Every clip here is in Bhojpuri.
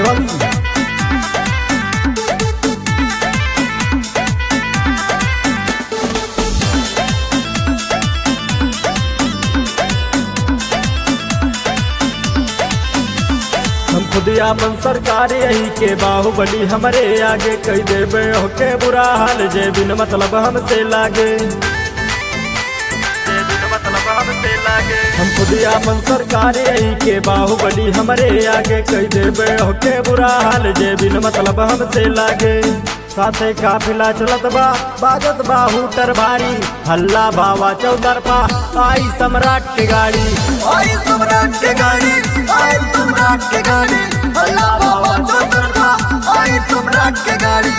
सूर्यवंशी हम खुद आपन सरकार यही के बाहुबली हमरे आगे कह देवे होके बुरा हाल जे बिन मतलब हमसे लागे जे बिन मतलब हमसे लागे हम खुद आपन सरकार यही के बाहुबली हमरे आगे कह देवे होके बुरा हाल जे बिन मतलब हमसे लागे साथे काफिला चलत बा बाजत बा हूटर भारी हल्ला बावा चौतरफा आई सम्राट के गाड़ी आई सम्राट के गाड़ी आई सम्राट के गाड़ी अल्लाह बाबा चौतरफा आई सम्राट के गाड़ी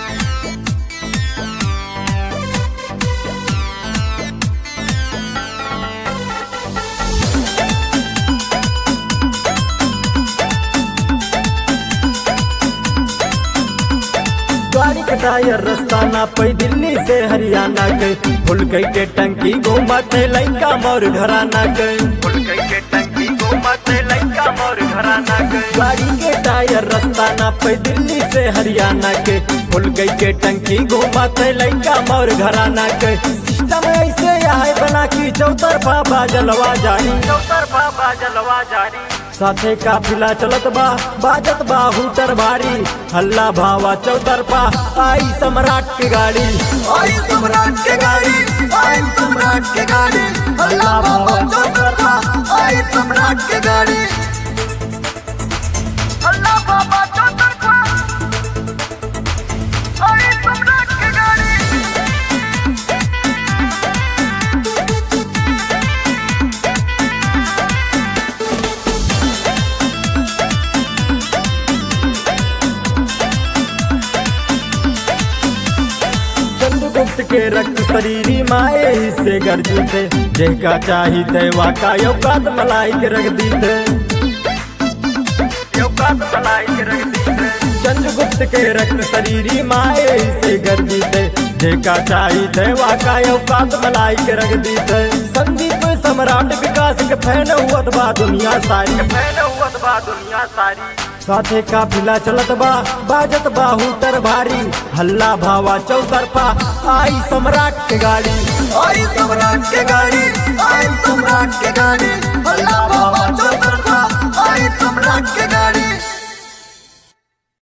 गाड़ी के टायर रास्ता ना पै दिल्ली से हरियाणा गए फुल गई के टंकी घूमते लैका मोर घराना गए फुल गई के टंकी घूमते लैका मोर घराना गए गाड़ी के टायर रास्ता ना पै दिल्ली से हरियाणा के फुल गई के टंकी घूमते लैका मोर घराना गए सिस्टम ऐसे है बना की चौतरफा बाजलवा जारी चौतरफा बाजलवा जारी साथे काफिला चलत बा बाजत बा हूटर भारी हल्ला भावा चौतरफा आई सम्राट की गाड़ी आई सम्राट के गाड़ी आई सम्राट के गाड़ी अल्लाह बाबा चौतरफा आई सम्राट के गाड़ी अल्लाह बाबा चौतरफा आई सम्राट के गाड़ी चंद्रगुप्त के रक्त शरीरी माए ही से गर्जी थे जेका चाही थे वाका यौकात मलाई के रख दी थे यौकात मलाई के रख दी थे चंद्रगुप्त के रक्त शरीरी माए ही से गर्जी थे जेका चाही थे वाका यौकात मलाई के रख दी थे संदीप सम्राट विकास के फैन हुआ बा दुनिया सारी फैन हुआ बा दुनिया सारी साथे काफिला चलत बा बाजत बा हूटर भारी हल्ला भावा चौतरफा आई सम्राट के गाड़ी आई सम्राट के गाड़ी आई सम्राट के गाड़ी अल्लाह बाबा चौतरफा आई सम्राट के गाड़ी